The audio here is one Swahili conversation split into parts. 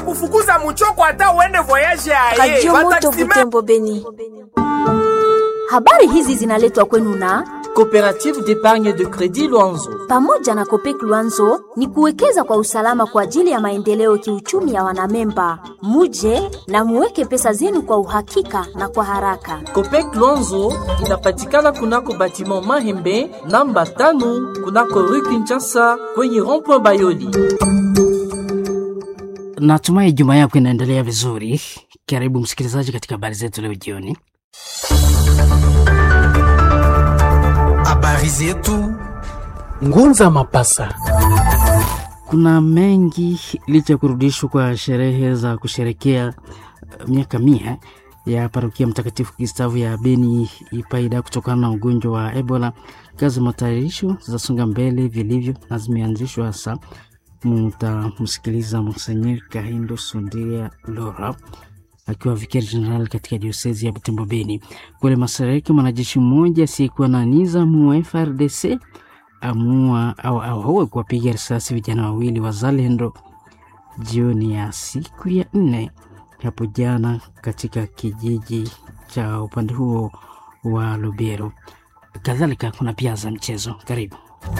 kufukuza muchoko hata uende voyage aye. Radio Moto Bataximene- Butembo Beni. Habari hizi zinaletwa kwenu na Coopérative d'épargne de crédit Luanzo. pamoja na Kopek Luanzo ni kuwekeza kwa usalama kwa ajili ya maendeleo kiuchumi ya wanamemba. Muje na muweke pesa zenu kwa uhakika na kwa haraka. Copec Luanzo inapatikana kunako batiment Mahembe namba tano kunako rue Kinshasa kwenye rond-point Bayoli. Natumai juma yako inaendelea vizuri. Karibu msikilizaji katika habari zetu leo jioni. Habari zetu Ngunza Mapasa. Kuna mengi licha ya kurudishwa kwa sherehe za kusherekea eh, miaka mia ya parokia Mtakatifu Gustavu ya Beni Ipaida kutokana na ugonjwa wa Ebola. Kazi za matayarisho zasonga mbele vilivyo na zimeanzishwa hasa. Mutamsikiliza Monsenyer Kahindo Sundiria Lora akiwa vikari jenerali katika diosezi ya Butembo Beni. Kule mashariki, mwanajeshi mmoja asiyekuwa na nizamu wa FRDC amua au ahoe kuwapiga risasi vijana wawili wazalendo jioni ya siku ya nne hapo jana katika kijiji cha upande huo wa Lubero. Kadhalika kuna pia za mchezo. Karibu.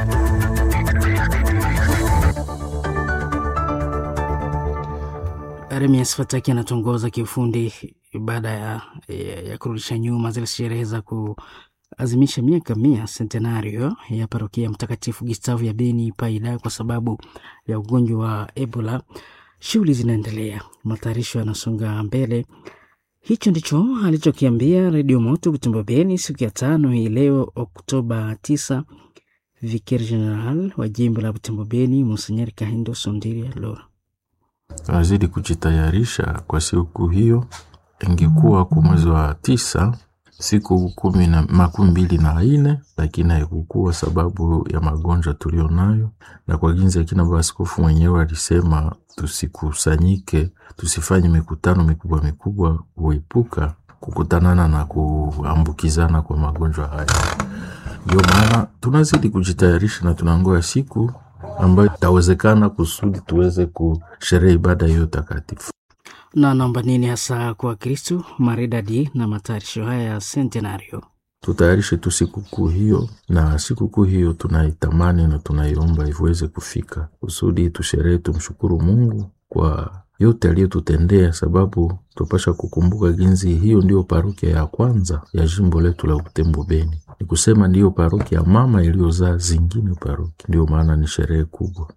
Remias Fataki anatongoza kiufundi baada ya, ya, ya kurudisha nyuma zile sherehe za kuazimisha miaka mia centenario ya parokia Mtakatifu Gustavu ya Beni Paida kwa sababu ya ugonjwa wa Ebola. Shughuli zinaendelea, matayarisho yanasonga mbele. Hicho ndicho alichokiambia Redio Moto Butembo Beni siku ya tano hii leo Oktoba 9 Vicaire General wa jimbo la Butembo Beni Monsenyeri Kahindo Sondiria Lora. Tunazidi kujitayarisha kwa siku hiyo. Ingekuwa kwa mwezi wa tisa siku kumi na makumi mbili na ine, lakini haikukuwa sababu ya magonjwa tulionayo, na kwa ginzi akina baba askofu mwenyewe alisema tusikusanyike, tusifanye mikutano mikubwa mikubwa, kuepuka kukutanana na kuambukizana kwa magonjwa haya. Ndio maana tunazidi kujitayarisha na tunangoja siku ambayo itawezekana kusudi tuweze kusherehe ibada hiyo takatifu. na naomba nini hasa kwa Kristu maridadi na matayarisho haya ya centenario. Tutayarishe tu sikukuu hiyo, na sikukuu hiyo tunaitamani na tunaiomba iweze kufika kusudi tusherehe, tumshukuru Mungu kwa yote aliyotutendea, sababu tupasha kukumbuka ginzi hiyo ndiyo parokia ya kwanza ya jimbo letu la Butembo Beni, ni kusema ndiyo parokia mama iliyozaa zingine parokia, ndio maana ni sherehe kubwa.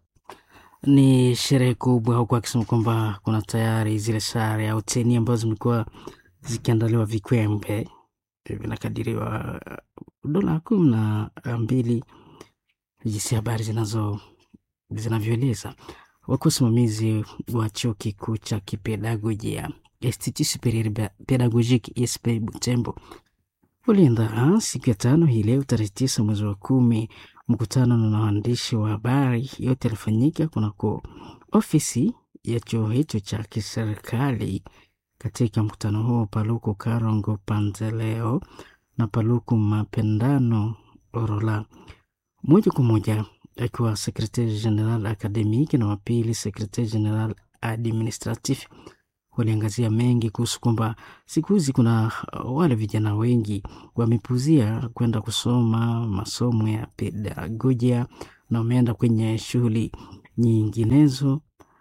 Ni sherehe kubwa, huku akisema kwamba kuna tayari zile sare au teni ambazo zimekuwa zikiandaliwa vikwembe vinakadiriwa dola kumi na mbili, jinsi habari zinazo zinavyoeleza. Wakuu wasimamizi wa chuo kikuu cha kipedagojia Institut Superieur Pedagogique ISP Butembo uliandaa siku ya tano hii leo tarehe tisa mwezi wa kumi mkutano na waandishi wa habari. Yote yalifanyika kunako ofisi ya chuo hicho cha kiserikali. Katika mkutano huo, Paluku Karongo Panzeleo na Paluku Mapendano Orola, moja kwa moja akiwa sekretari general akademiki na wapili sekretari general administratif waliangazia mengi kuhusu kwamba siku hizi kuna wale vijana wengi wamepuzia kwenda kusoma masomo ya pedagojia na wameenda kwenye shughuli nyinginezo.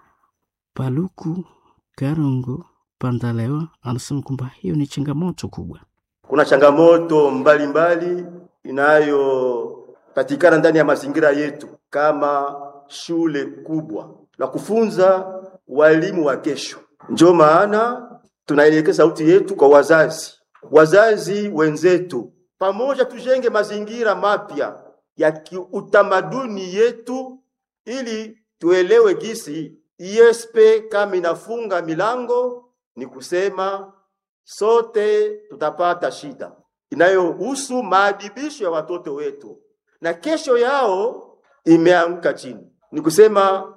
Paluku Karongo Pandalewa anasema kwamba hiyo ni changamoto kubwa. Kuna changamoto mbalimbali inayopatikana ndani ya mazingira yetu kama shule kubwa la kufunza walimu wa kesho. Ndio maana tunaelekeza sauti yetu kwa wazazi, wazazi wenzetu, pamoja tujenge mazingira mapya ya kiutamaduni yetu, ili tuelewe gisi ISP kama inafunga milango, ni kusema sote tutapata shida inayohusu maadibisho ya watoto wetu, na kesho yao imeanguka chini. Ni kusema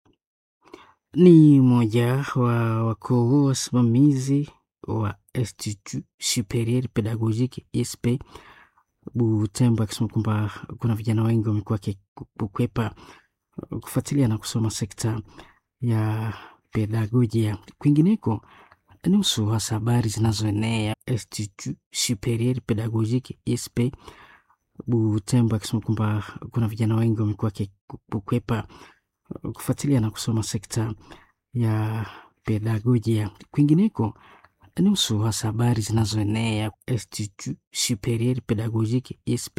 Ni mmoja wa wakuu wasimamizi wa Institut Superieur Pedagogique ISP Butembo, akisema kwamba kuna vijana wengi wamekuwa wakikwepa kufuatilia na kusoma sekta ya pedagojia. Kwingineko nusu hasa habari zinazoenea Institut Superieur Pedagogique ISP Butembo, akisema kwamba kuna vijana wengi wamekuwa wakikwepa kufuatilia na kusoma sekta ya pedagojia. Kwingineko nusu hasa habari zinazoenea Institut Superieur Pedagogique ISP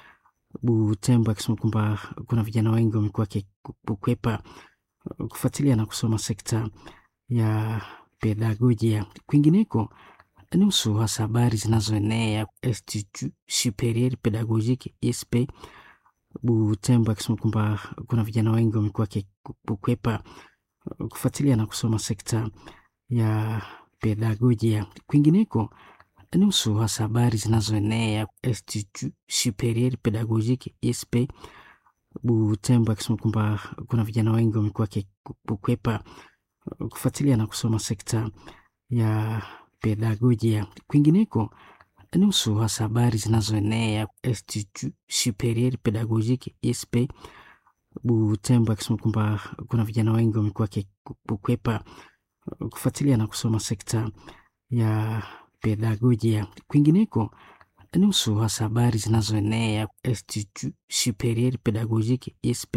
Butembo, akisema kwamba kuna vijana wengi wamekuwa wakikwepa kufuatilia na kusoma sekta ya pedagojia. Kwingineko nusu hasa habari zinazoenea Institut Superieur Pedagogique ISP Butembo, akisema kwamba kuna vijana wengi wamekuwa wakikwepa kufuatilia na kusoma sekta ya pedagojia. Kwingineko nusu hasa habari zinazoenea Institut Superieur Pedagogique ISP Butembo, akisema kwamba kuna vijana wengi wamekuwa wakikwepa kufuatilia na kusoma sekta ya pedagojia. Kwingineko nusu hasa habari zinazoenea Institut Superieur Pedagogique ISP Butembo, akisema kwamba kuna vijana wengi wamekuwa wakikwepa kufuatilia na kusoma sekta ya pedagojia. Kwingineko nusu hasa habari zinazoenea Institut Superieur Pedagogique ISP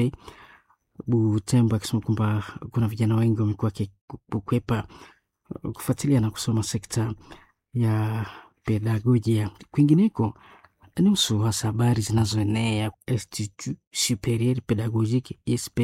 Butembo, akisema kwamba kuna vijana wengi wamekuwa wakikwepa kufuatilia na kusoma sekta ya pedagojia. Kwingineko nusu hasa habari zinazoenea Institut Superieur Pedagogique ISP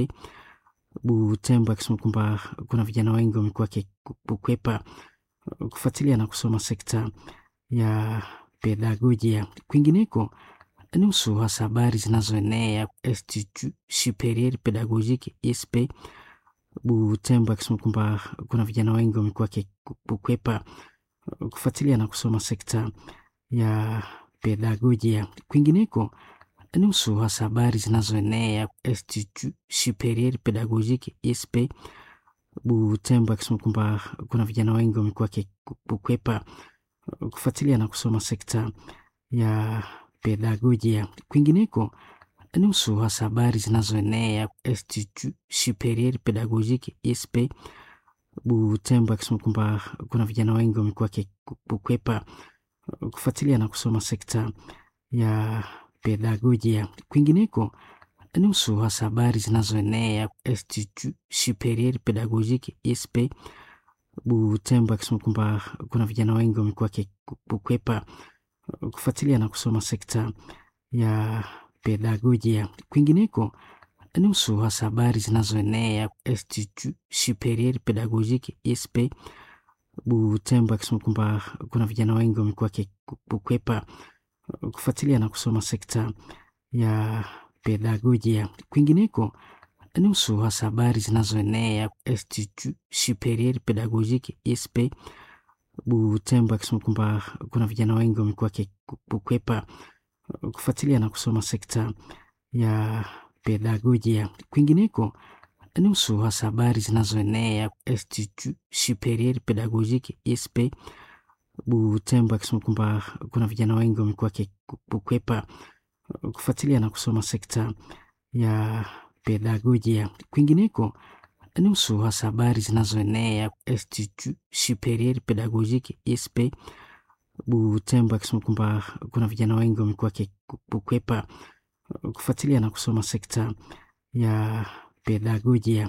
Butembo, akisema kwamba kuna vijana wengi wamekuwa wakikwepa kufuatilia na kusoma sekta ya pedagojia. Kwingineko nusu hasa habari zinazoenea Institut Superieur Pedagogique ISP Butembo, akisema kwamba kuna vijana wengi wamekuwa wakikwepa kufuatilia na kusoma sekta ya pedagojia. Kwingineko nusu hasa habari zinazoenea Institut Superieur Pedagogique ISP Butembo, akisema kwamba kuna vijana wengi wamekuwa wakikwepa kufuatilia na kusoma sekta ya pedagojia. Kwingineko nusu hasa habari zinazoenea Institut Superieur Pedagogique ISP Butembo, akisema kwamba kuna vijana wengi wamekuwa wakikwepa kufuatilia na kusoma sekta ya pedagojia. Kwingineko nusu hasa habari zinazoenea Institut Superieur Pedagogique ISP Butembo, akisema kwamba kuna vijana wengi wamekuwa wakikwepa kufuatilia na kusoma sekta ya pedagojia. Kwingineko nusu hasa habari zinazoenea Institut Superieur Pedagogique ISP Butembo, akisema kwamba kuna vijana wengi wamekuwa wakikwepa kufuatilia na kusoma sekta ya pedagojia. Kwingineko nusu hasa habari zinazoenea Institut Superieur Pedagogique ISP Butembo, akisema kwamba kuna vijana wengi wamekuwa wakikwepa kufuatilia na kusoma sekta ya pedagojia. Kwingineko nusu hasa habari zinazoenea Institut Superieur Pedagogique ISP Butembo, akisema kwamba kuna vijana wengi wamekuwa wakikwepa kufuatilia na kusoma sekta ya pedagojia. Kwingineko nusu hasa habari zinazoenea Institut Superieur Pedagogique ISP Butembo, akisema kwamba kuna vijana wengi wamekuwa wakikwepa kufuatilia na kusoma sekta ya pedagojia.